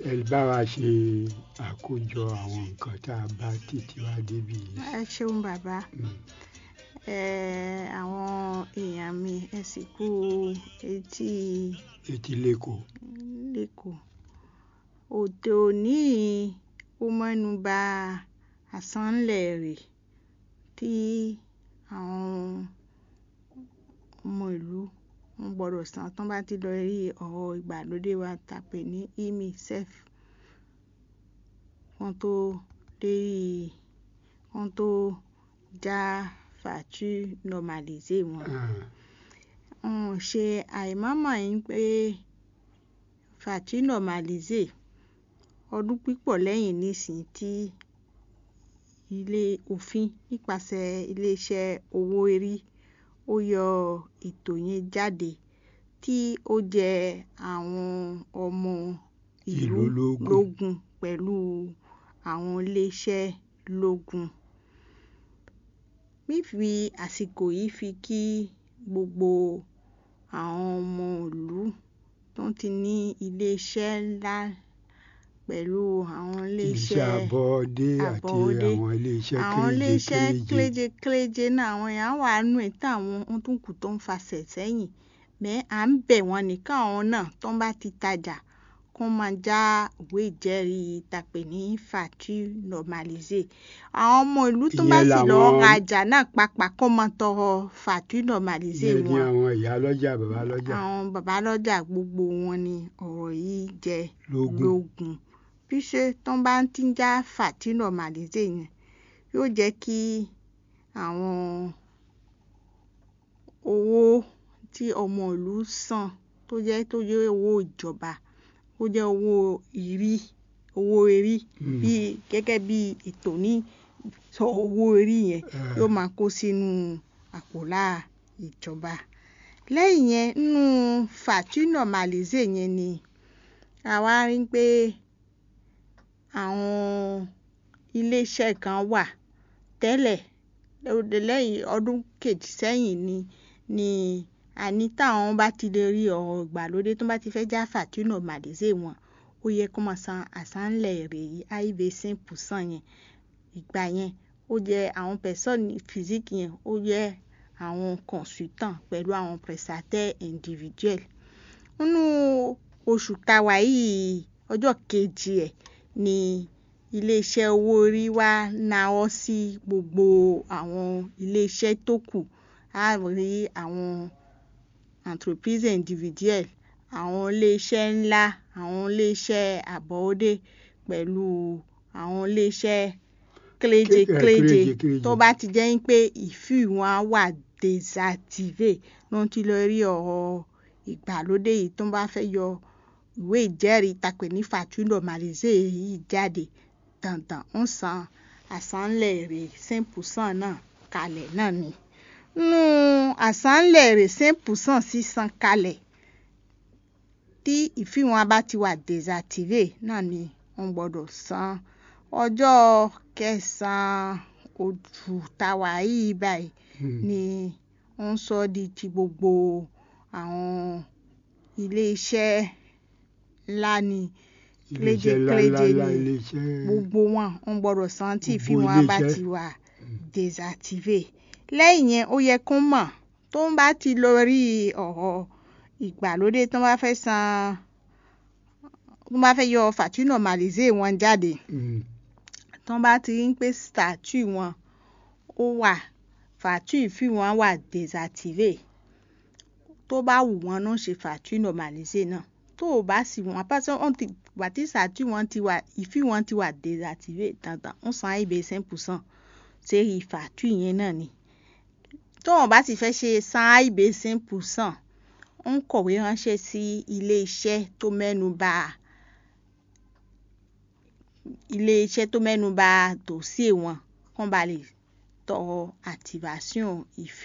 ẹ bá wa ṣe àkójọ àwọn nǹkan tá a bá títí wá débi yìí. ẹ ṣeun bàbá Mm. ẹ àwọn èèyàn mi ẹ sì kú etí etí lẹ́kọ̀ọ́ lẹ́kọ̀ọ́ òde òní yìí, ó mẹ́nu bà àsánlẹ̀ rè tí àwọn ọmọ ìlú wọn gbọ́dọ̀ san tán bá ti lọ rí ọ̀rọ̀ ìgbàlódé wa tá a pè ní emisef wọ́n tó lérí wọ́n tó já facture normalisé wọn um ṣe àìmọ̀mọ̀ yín pé facture normalisé ọdún pípọ̀ lẹ́yìn nísìnyí tí ilé òfin nípasẹ̀ iléeṣẹ́ owó orí ó yọ ètò yẹn jáde tí ó jẹ àwọn ọmọ ìlú Ìlú lógún. lógún pẹ̀lú àwọn iléeṣẹ́ lógún. Fífi àsìkò yìí fi kí gbogbo àwọn ọmọ ìlú tó ti ní iléeṣẹ́ ńlá pẹ̀lú àwọn iléeṣẹ́ iléeṣẹ́ àbọ̀dé àti àbọ̀dé. àwọn iléeṣẹ́ àwọn iléeṣẹ́ kéréje kéréje kéréje kéréje náà àwọn èèyàn wà nù ẹ̀ táwọn ohun tó kù tó ń fasẹ̀ sẹ́yìn mẹ́ à ń bẹ̀ wọ́n ní káwọn náà tó ń bá ti tajà kó máa já ìwé ìjẹ́rìí tàpé ní facture normalisé àwọn ọmọ ìlú tó bá Ìyẹn sì lọ làwọn- rajà náà pàápàá kó máa tọrọ facture normalisé ìyẹn ni wọn àwọn ìyá lọ́jà bàbá lọ́jà àwọn bàbá lọ́jà gbogbo wọn ni ọ̀rọ̀ yìí jẹ lógún lógún bí ṣe tán bá ń tí ń já facture normalisé yẹn yóò jẹ́ kí àwọn owó tí ọmọ ìlú san tó jẹ́ tó jẹ́ owó ìjọba ó jẹ́ owó ìrí owó erí Mm. bí gẹ́gẹ́ bí ètò ní sọ owó orí yẹn Eh. yóò máa kó sínú àpòlá ìjọba lẹ́yìn yẹn nínú facture normalisé yẹn ni àwa rí pé àwọn iléeṣẹ́ kan wà tẹ́lẹ̀ lóde lẹ́yìn ọdún kejì sẹ́yìn ni ni àní táwọn bá ti lè rí ọ̀rọ̀ ìgbàlódé tó bá ti fẹ́ já facture normalisé wọn ó yẹ kó máa san àsánlẹ̀ èrè yìí aib cinq percent yẹn ìgbà yẹn ó jẹ́ àwọn personne physique yẹn ó jẹ́ àwọn consultant pẹ̀lú àwọn prestataire individuel nínú oṣù táwa yìí ọjọ́ kejì ẹ̀ ni iléeṣẹ́ owó orí wa náwó sí gbogbo àwọn iléeṣẹ́ tó kù á rí àwọn entreprise individuelle àwọn iléeṣẹ́ ńlá àwọn iléeṣẹ́ àbọ̀wọ́dé pẹ̀lú àwọn iléeṣẹ́ kéréje Ké- eh, kéréje kéréje, kéréje. tó bá ti jẹ́ pé ìfì wọn á wà désactivé ló ń ti lọ rí ọ̀rọ̀ ìgbàlódé yìí tó bá fẹ́ yọ ìwé ìjẹ́rìí tàpé ní facture normalisé yìí jáde dandan ń san àsánlẹ̀ èrè cinq percent náà kalẹ̀ náà ni nínú àsánlẹ̀ èrè cinq percent sísan kalẹ̀ tí ìfì wọn bá ti wà désactivé náà ni wọ́n gbọ́dọ̀ san ọjọ́ kẹsàn-án oṣù táwa yìí báyìí Mm. ni wọ́n sọ di ti gbogbo àwọn iléeṣẹ́ ńlá ni iléeṣẹ́ ńlá ńlá kéréje ńlá ni iléeṣẹ́ gbogbo wọn wọ́n gbọ́dọ̀ san tí ìfì Gbogbo wọn bá iléeṣẹ́. ti wà désactivé lẹ́yìn yẹn ó yẹ kó mọ̀ tó ń bá ti lọ rí ọ̀rọ̀ ìgbàlódé tó bá fẹ́ san tó bá fẹ́ yọ facture normalisé wọn jáde Mm. tó bá ti rí pé statue wọn ó wà facture ìfì wọn wà désactivé tó bá wù wọn náà ṣe facture normalisé náà tó o bá sì wọn pàṣẹ wọn ti wà tí statue wọn ti wà ìfì wọn ti wà désactivé dandan ń san ibè cinq percent sérí facture yẹn náà ni tó wọn bá sì fẹ́ ṣe san ibè cinq percent ń kọ̀wé ránṣẹ́ sí ilé iṣẹ́ tó mẹ́nu bà ilé iṣẹ́ tó mẹ́nu bà dòsíè wọn kán ba lè tọrọ activation ìfì